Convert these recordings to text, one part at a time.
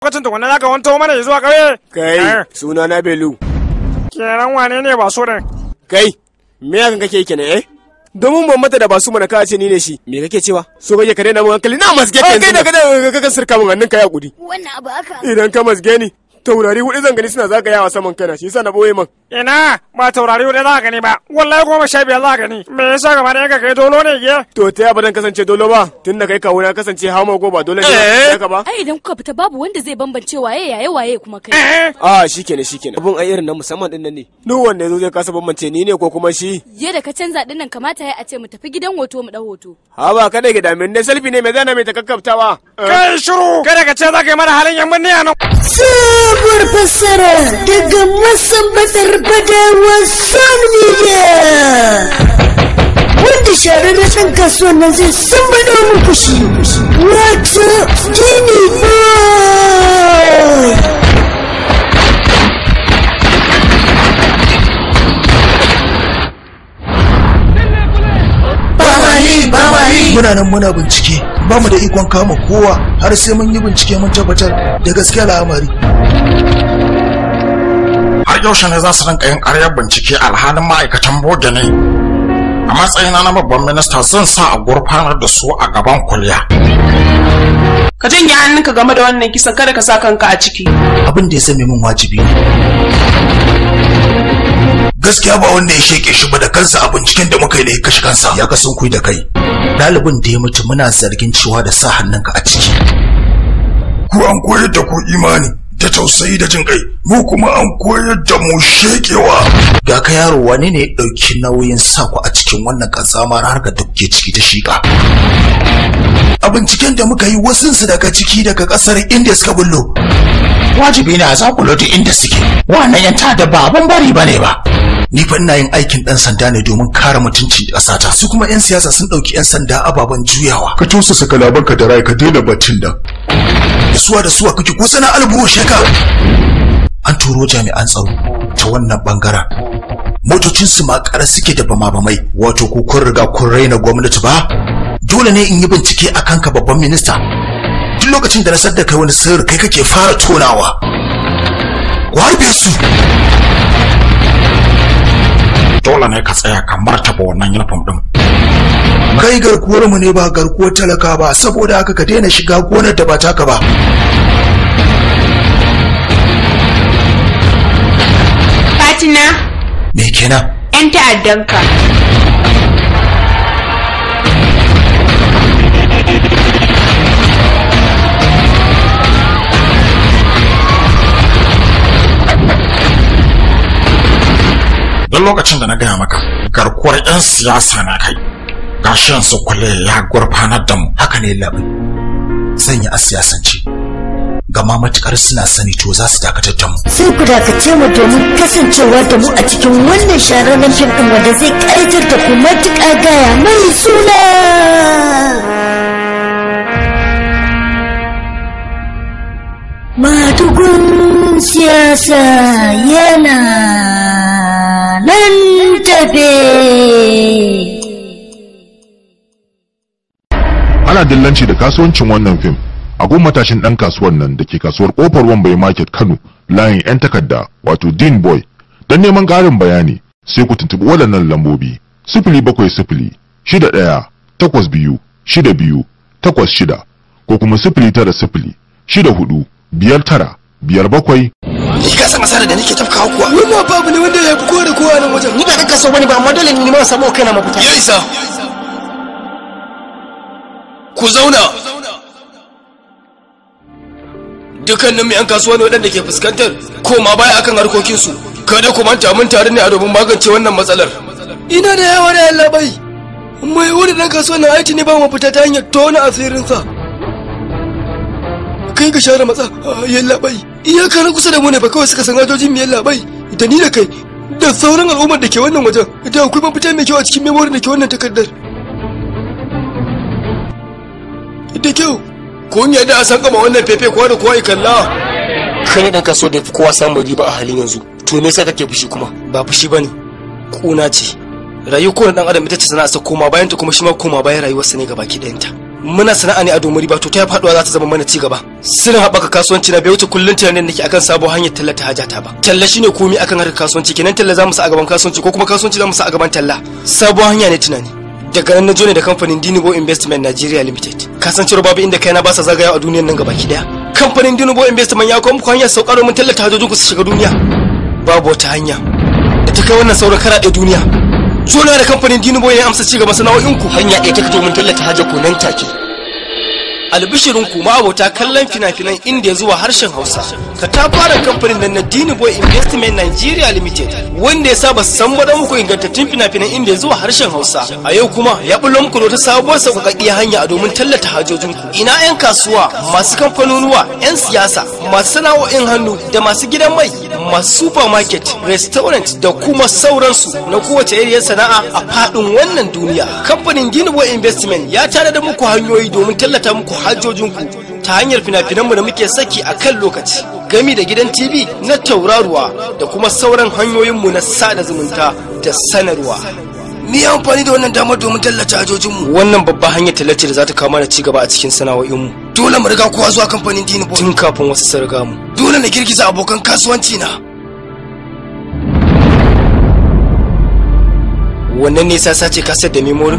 kwacin tukunna za ka wanto mana zuwa ƙauye kai suna na belu kenan wane ne ba su din kai me yakan kake kenan eh domin ban mata da basu mana ka ce ni ne shi me kake cewa so kake ka daina mun hankali na masge kai kai da kada ka ka sirka mun hannun ka ya kudi wannan abu haka idan ka masge ni taurari hudu zan gani suna zagayawa saman kana shi yasa na boye man ina ba taurari hudu za ka gani ba wallahi goma sha biyar za ka gani me yasa gaba da ka kai dolo ne ke to ta yaba dan kasance dolo ba tun da kai kawo na kasance hawa go ba dole ne ka ba ai idan kuka fita babu wanda zai bambance waye yaye waye kuma kai a shikenan shikenan abun ai irin na musamman din nan ne duk wanda yazo zai kasa bambance ni ne ko kuma shi yadda ka canza din nan kamata ya a ce mu tafi gidan hoto mu dau hoto ha ba kada ki damin ne selfie ne me zana mai takakkaftawa kai shiru kada ka ce za ka yi mana halin yan binne a nan sabuwar fassara daga masambatar badawa son media wanda shahararren ɗan kasuwan nan zai sambada muku shi wato gini boy muna nan muna bincike ba mu da ikon kama kowa har sai mun yi bincike mun tabbatar da gaskiya al'amari har yaushe ne za su rinka yin ƙaryar bincike alhalin ma'aikatan boge ne a matsayina na babban minista zan sa a gurfanar da su a gaban kuliya ka janye hannunka game da wannan kisan kada ka sa kanka a ciki abin da ya zame min wajibi ne gaskiya ba wanda ya sheke shi ba da kansa a binciken da muka yi da ya kashe kansa ya kasan kui da kai ɗalibin da ya mutu muna zargin cewa da sa hannunka a ciki ku an koyar da ku imani da tausayi da jin kai mu kuma an koyar da mu shekewa ga ka yaro wane ne ya ɗauki nauyin sa ku a cikin wannan ƙazamar harkar da kuke ciki ta shiƙa a binciken da muka yi wasunsu daga ciki daga ƙasar inda suka bullo wajibi ne a zakulo duk inda suke wannan yanta da ba abin bari bane ba ni fa ina yin aikin dan sanda ne domin kare mutuncin ƙasata su kuma yan siyasa sun ɗauki yan sanda ababen juyawa ka tausasa kalabanka da rai ka daina baccin da da suwa da suwa kake ko sana alburo sheka an turo jami'an tsaro ta wannan bangaren motocin su makara suke da bama-bamai wato ko kun riga kun raina gwamnati ba dole ne in yi bincike a kanka babban minista duk lokacin da na sadda kai wani sirri kai kake fara tonawa ku harbe su dole ne ka tsaya ka martaba wannan uniform din kai garkuwar mu ne ba garkuwar talaka ba saboda haka ka daina shiga gonar da ba taka ba fatina me kenan yan ta'addanka don lokacin da na gaya maka garkuwar 'yan siyasa na kai gashin su kwale ya gurfanar da mu haka ne labai zan yi a siyasance gama matukar suna sani to za su dakatar da mu sai ku dakace mu domin kasancewa da mu a cikin wannan shahararren fim ɗin wanda zai ƙayatar da ku matuƙa gaya mai suna madugun siyasa yana nan tafe ana dillanci da kasuwancin wannan fim a gun matashin dan kasuwar nan da ke kasuwar kofar wambai market kano layin yan takarda wato dean boy don neman ƙarin bayani sai ku tuntuɓi waɗannan lambobi sifili bakwai sifili shida ɗaya takwas biyu shida biyu takwas shida ko kuma sifili tara sifili shida hudu biyar tara biyar bakwai ni ka san asarar da nake tafkawa kuwa wannan babu ne wanda ya fi kowa da kowa nan wajen ni ba dan kaso bane ba amma dole ne ma samu kaina mafita ya isa ku zauna dukkanin yan kasuwa ne waɗanda ke fuskantar koma baya akan harkokinsu kada ku manta mun tare ne a domin magance wannan matsalar ina da yawa da yalla bai mai wani ɗan kasuwa na aiki ne ba mu fita ta hanyar tona asirinsa kai ka share matsa yalla bai iyaka na kusa da mu ne ba kawai suka san hajojin mu yalla bai da ni da kai da sauran al'ummar da ke wannan wajen da akwai mafita mai kyau a cikin memorin da ke wannan takardar da kyau kun yadda a san kama wannan fefe kowa da kowa ya kalla kai ne dan kaso da kowa samun riba a halin yanzu to me yasa kake fushi kuma ba fushi bane kuna ce rayuwar kowane dan adam ita ce sana'a sa koma bayan ta kuma shi ma koma bayan rayuwarsa ne gabaki ɗayanta muna sana'a ne a domin riba to ta yi faduwa za ta zama mana ci gaba sirrin haɓaka kasuwanci na bai wuce kullum tunanin da ke akan sabon hanyar tallata hajata ba talla shine komai akan harkar kasuwanci kenan talla za mu sa a gaban kasuwanci ko kuma kasuwanci za mu sa a gaban talla sabon hanya ne tunani daga nan na jo ne da kamfanin Dinibo Investment Nigeria Limited kasancewar babu inda kaina ba sa zagaya a duniyar nan gabaki daya kamfanin Dinibo Investment ya kawo muku hanyar saukar mun tallata hajojin ku su shiga duniya babu wata hanya da ta kai wannan sauran karaɗe duniya jona da kamfanin Dinibo ya amsa ci gaba sana'o'inku hanya ɗaya ta fito mun tallata hajar ku nan take albishirin ku abota kallon fina-finan indiya zuwa harshen hausa ka ta fara kamfanin nan na dini boy investment nigeria limited wanda ya saba san bada muku ingantattun fina-finan indiya zuwa harshen hausa a yau kuma ya bullo muku da wata sabuwar sauƙaƙƙiyar hanya a domin tallata hajojin ku ina 'yan kasuwa masu kamfanonuwa 'yan siyasa masu sana'o'in hannu da masu gidan mai masu supermarket restaurant da kuma sauransu na kowace iriyar sana'a a faɗin wannan duniya kamfanin dini boy investment ya tare da muku hanyoyi domin tallata muku hajjojinku ta hanyar fina-finanmu da muke saki a kan lokaci gami da gidan tv na tauraruwa da kuma sauran hanyoyinmu na sada zumunta da sanarwa mu yi amfani da wannan damar domin tallata hajjojinmu wannan babba hanyar tallace da za ta kawo mana ci gaba a cikin sana'o'inmu dole mu riga kowa zuwa kamfanin dini tun kafin wasu su riga mu dole na girgiza abokan kasuwanci na wannan ne sa sace kaset da memorin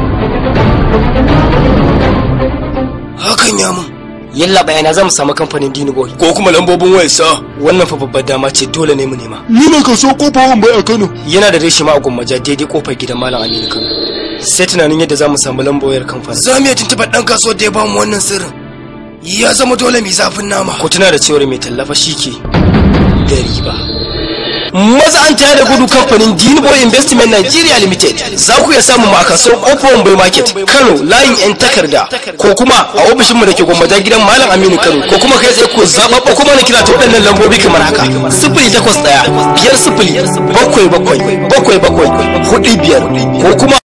hakan ya mun yalla bayana zamu samu kamfanin Dini Boy ko kuma lambobin wayar sa wannan fa babbar dama ce dole ne mu nema ni ne kaso kofar bai a Kano yana da reshi ma a gummaja daidai kofar gidan Malam Aminu Kano sai tunanin yadda zamu samu lambar wayar kamfanin za mu iya tuntuɓar ɗan kasuwar da ya bamu wannan sirrin ya zama dole mai zafin nama ko tuna da cewar mai tallafa shike da riba maza an tayar da gudu kamfanin Dinibo Investment Nigeria Limited za ku iya samun mu a kasuwar Open Bay Market Kano layin yan takarda ko kuma a ofishin mu da ke gwamnati gidan Malam Aminu Kano ko kuma kai tsaye ku zababba kuma na kira ta waɗannan lambobi kamar haka sifili takwas ɗaya biyar sifili bakwai bakwai bakwai bakwai hudu biyar ko kuma